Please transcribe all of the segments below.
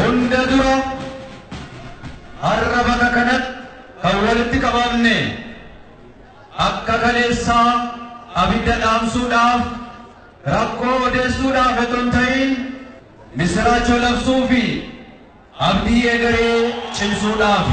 hunda dura har'a bakka kanatti kan walitti qabamne akka kaleessaa abidda dhaamsuudhaaf rakkoo odeessuudhaaf otoo hin ta'in misiraachoo labsuu fi abdii egeree cimsuudhaaf.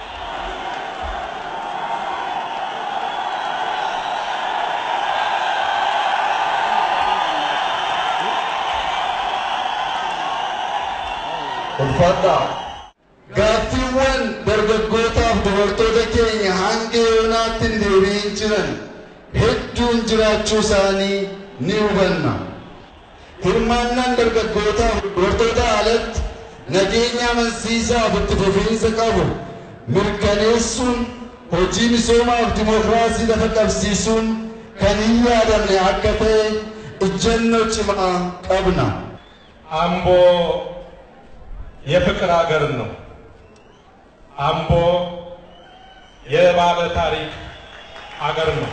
ulfaadhaa gaaffiiwwan dargaggootaaf dubartoota keenya hanga yoonaatti hin deebi'in jiran hedduun jiraachuu isaanii ni hubanna. Hirmaannaan dargaggootaaf dubartoota alatti nageenya amansiisaaf itti fufiinsa qabu mirkaneessuun hojii misoomaaf dimokiraasii lafa qabsiisuun kan hin yaadamne akka ta'e ejjennoo cimaa qabna. አምቦ የፍቅር ሀገር ነው። አምቦ የባለ ታሪክ ሀገር ነው።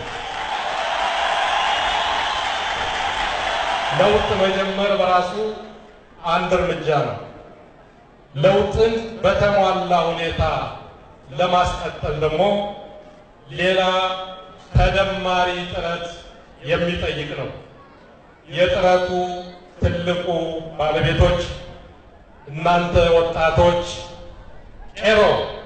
ለውጥ መጀመር በራሱ አንድ እርምጃ ነው። ለውጥን በተሟላ ሁኔታ ለማስቀጠል ደግሞ ሌላ ተደማሪ ጥረት የሚጠይቅ ነው። የጥረቱ ትልቁ ባለቤቶች እናንተ ወጣቶች ቄሮ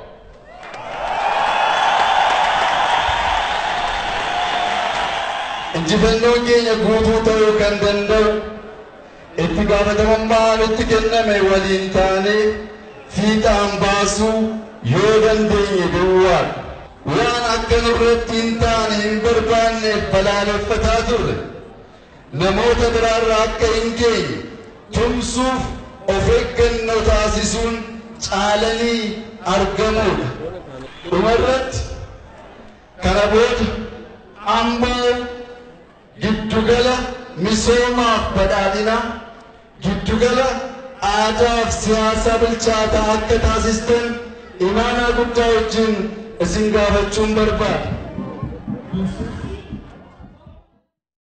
injifannoon keenya guutuu ta'uu kan danda'u itti gaafatamummaan itti kenname waliin taane fiixaan baasuu yoo dandeenye duwwaadha. Waan akka nurratti hin taane hin barbaanneef balaaleffataa turre namoota biraarraa akka hin geenye tumsuuf of eeggannoo taasisuun caalanii argamuudha. Dhumarratti kana booda amboo giddugala misoomaaf badhaadhina giddugala aadaaf siyaasa bilchaataa akka taasistan imaanaa guddaa wajjin isin gaafachuun barbaada.